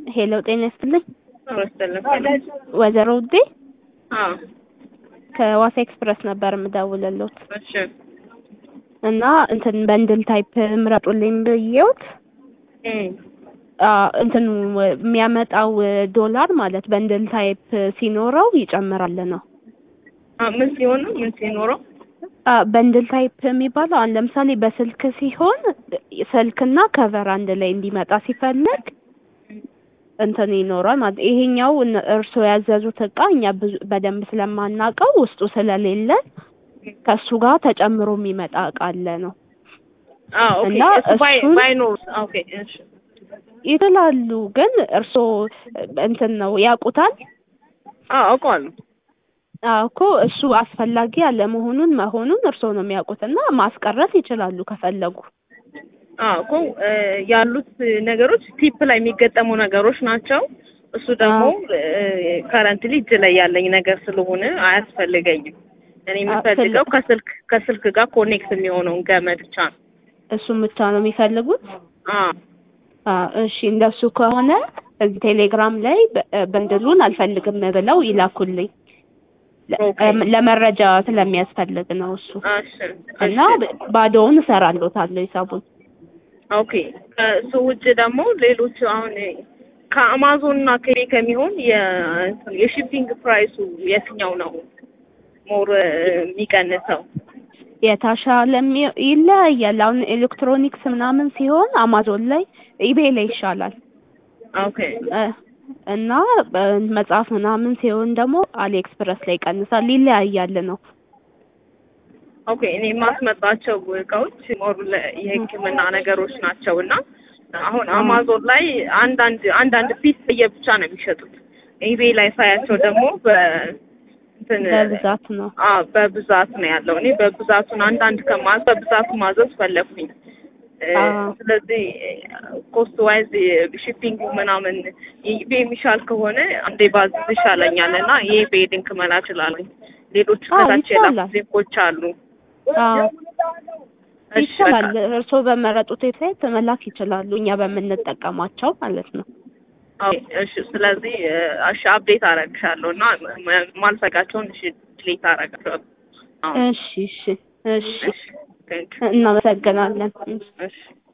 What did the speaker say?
ሄሎ ጤና ይስጥልኝ። መሰለህ ወይዘሮ ውዴ አዎ ከዋሳ ኤክስፕረስ ነበር የምደውልልዎት እሺ እና እንትን በንድል ታይፕ ምረጡልኝ ብዬዎት እም አ እንትኑ የሚያመጣው ዶላር ማለት በንድል ታይፕ ሲኖረው ይጨምራል ነው። አ ምን ሲሆን ነው ምን ሲኖረው አ በንድል ታይፕ የሚባለው አሁን ለምሳሌ በስልክ ሲሆን ስልክና ከቨር አንድ ላይ እንዲመጣ ሲፈልግ እንትን ይኖራል ማለት ይሄኛው እነ- እርስዎ ያዘዙት እቃ እኛ ብዙ በደንብ ስለማናውቀው ውስጡ ስለሌለ ከእሱ ጋር ተጨምሮ የሚመጣ እቃ አለ ነው አዎ ኦኬ እና እሱ ባይ እሱን- ባይኖር ኦኬ እሺ ይችላሉ። ግን እርስዎ እንትን ነው ያውቁታል አዎ አውቀዋለሁ አዎ እኮ እሱ አስፈላጊ አለመሆኑን መሆኑን እርስዎ ነው የሚያውቁት እና ማስቀረት ይችላሉ ከፈለጉ። አዎ እኮ እ ያሉት ነገሮች ቲፕ ላይ የሚገጠሙ ነገሮች ናቸው። እሱ ደግሞ ከረንትሊ እጅ ላይ ያለኝ ነገር ስለሆነ አያስፈልገኝም። እኔ የምፈልገው ከስልክ ከስልክ ጋር ኮኔክት የሚሆነውን ገመድ ብቻ ነው። እሱም ብቻ ነው የሚፈልጉት። አዎ አዎ እሺ፣ እንደሱ ከሆነ እዚህ ቴሌግራም ላይ በ- በንድሉን አልፈልግም ብለው ይላኩልኝ። ለ- ኦኬ። እም ለመረጃ ስለሚያስፈልግ ነው እሱ እሺ እና ብ- ባዶውን እሰራለታለሁ ሂሳቡን። ኦኬ ከእሱ ውጭ ደግሞ ሌሎች አሁን ከአማዞን እና ከቤ ከሚሆን የ- የሺፒንግ ፕራይሱ የትኛው ነው ሞር የሚቀንሰው? የተሻለ የሚ- ይለያያል። አሁን ኤሌክትሮኒክስ ምናምን ሲሆን አማዞን ላይ ኢቤይ ላይ ይሻላል ኦኬ እ እና በ- መጽሐፍ ምናምን ሲሆን ደግሞ አሊ ኤክስፕረስ ላይ ይቀንሳል። ይለያያል ነው። ኦኬ እኔ የማስመጣቸው እቃዎች ሞር ለ- የሕክምና ነገሮች ናቸው እና አሁን አማዞን ላይ አንዳንድ አንዳንድ ፒስ ለየብቻ ነው የሚሸጡት። ኢቤይ ላይ ሳያቸው ደግሞ በ እንትን በብዛት ነው። አዎ በብዛት ነው ያለው። እኔ በብዛቱን አንዳንድ ከማዝ በብዛቱ ማዘዝ ፈለኩኝ። እ አዎ። ስለዚህ ኮስት ዋይዝ ሺፒንግ ምናምን ኢቤይ የሚሻል ከሆነ አንዴ ባዝዝ ይሻለኛል እና የኢቤይ ሊንክ መላክ እችላለሁ። ሌሎች አዎ፣ ከታች ይቻላል። የላኩ ሊንኮች አሉ። አዎ እሺ፣ ይቻላል። በቃ። እርስዎ በመረጡት ዌብሳይት መላክ ይችላሉ። እኛ በምንጠቀማቸው ማለት ነው። አዎ፣ እሺ። ስለዚህ እሺ አፕዴት አደርግሻለሁ እና ማ- ማልፈቃቸውን እሺ ዲሊት አደርጋለሁ። አዎ፣ እሺ እሺ እሺ እሺ፣ ቴንክ እናመሰግናለን። እሺ